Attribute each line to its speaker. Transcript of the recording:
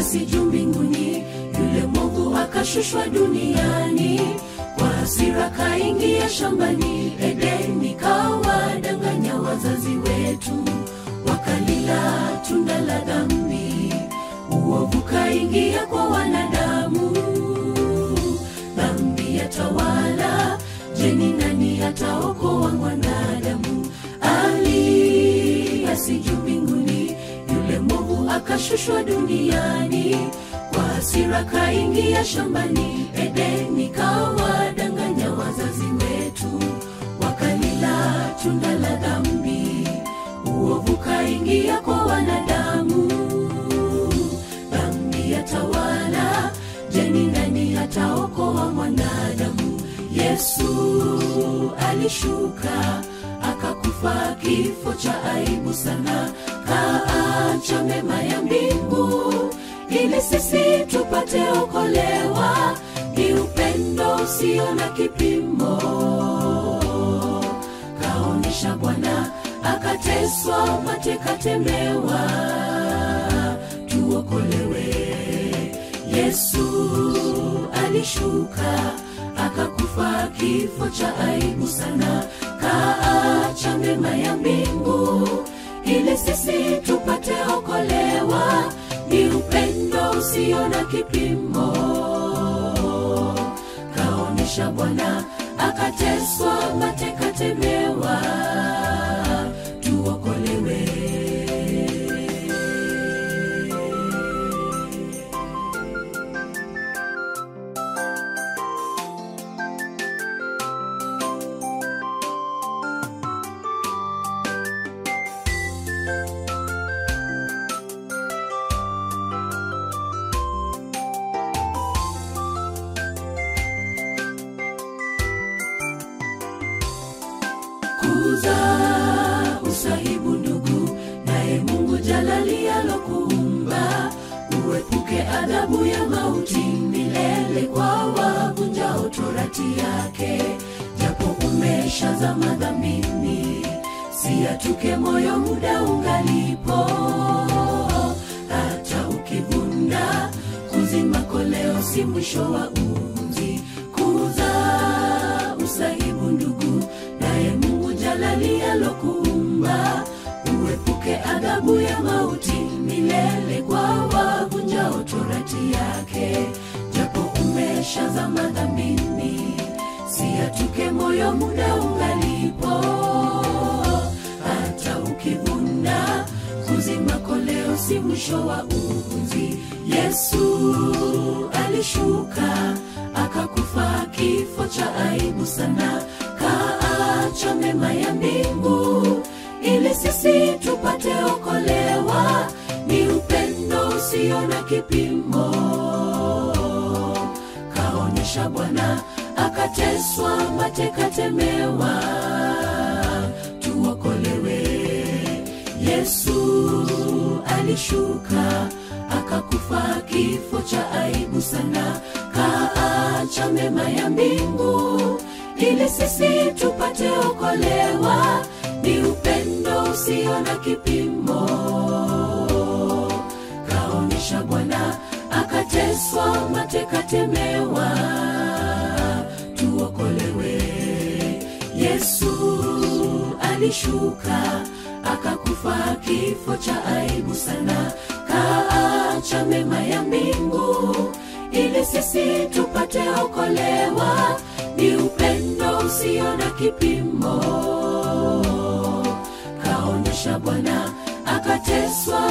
Speaker 1: basi juu mbinguni yule mwovu akashushwa duniani kwa hasira kaingia shambani edeni kawadanganya wazazi wetu wakalila tunda la dhambi uovu kaingia kwa wanadamu dhambi yatawala jeni nani ataokoa mwanadamu aliasi juu mbinguni yule mwovu akashushwa duniani kwa hasira kaingia shambani edeni kawadanganya wazazi wetu wakalila tunda la dhambi uovu kaingia kwa wanadamu dhambi yatawala jeni nani ataokoa mwanadamu yesu alishuka akakufa kifo cha aibu sana kaacha mema ya mbingu ili sisi tupate okolewa ni upendo usio na kipimo kaonyesha bwana akateswa matekatemewa tuokolewe yesu alishuka akakufa kifo cha aibu sana kaacha mema ya mbingu ili sisi tupate okolewa ni upendo usio na kipimo kaonyesha bwana akateswa matekatemewa tuokolewe kuza usahibu ndugu naye mungu jalali alokuumba uepuke adhabu ya mauti milele kwa wavunjao torati yake japo umeshazama dhambini siatuke moyo muda ungalipo hata ukivunda kuzima koleo si mwisho wa uunzi kuza usahibu ndugu naye mungu jalali alokuumba uepuke adhabu ya mauti milele kwa wavunjao torati yake japo umeshazama dhambini siatuke moyo muda ungalipo hata ukivunda kuzima koleo si mwisho wa uunzi yesu alishuka akakufa kifo cha aibu sana kaacha mema ya mbingu ili sisi tupate okolewa ni upendo usio na kipimo kaonyesha bwana akateswa matekatemewa tuokolewe yesu alishuka akakufa kifo cha aibu sana kaacha mema ya mbingu ili sisi tupate okolewa ni upendo usio na kipimo kaonyesha bwana akateswa matekatemewa tuokolewe yesu alishuka akakufa kifo cha aibu sana kaacha mema ya mbingu ili sisi tupate okolewa ni upendo usio na kipimo kaonyesha bwana akateswa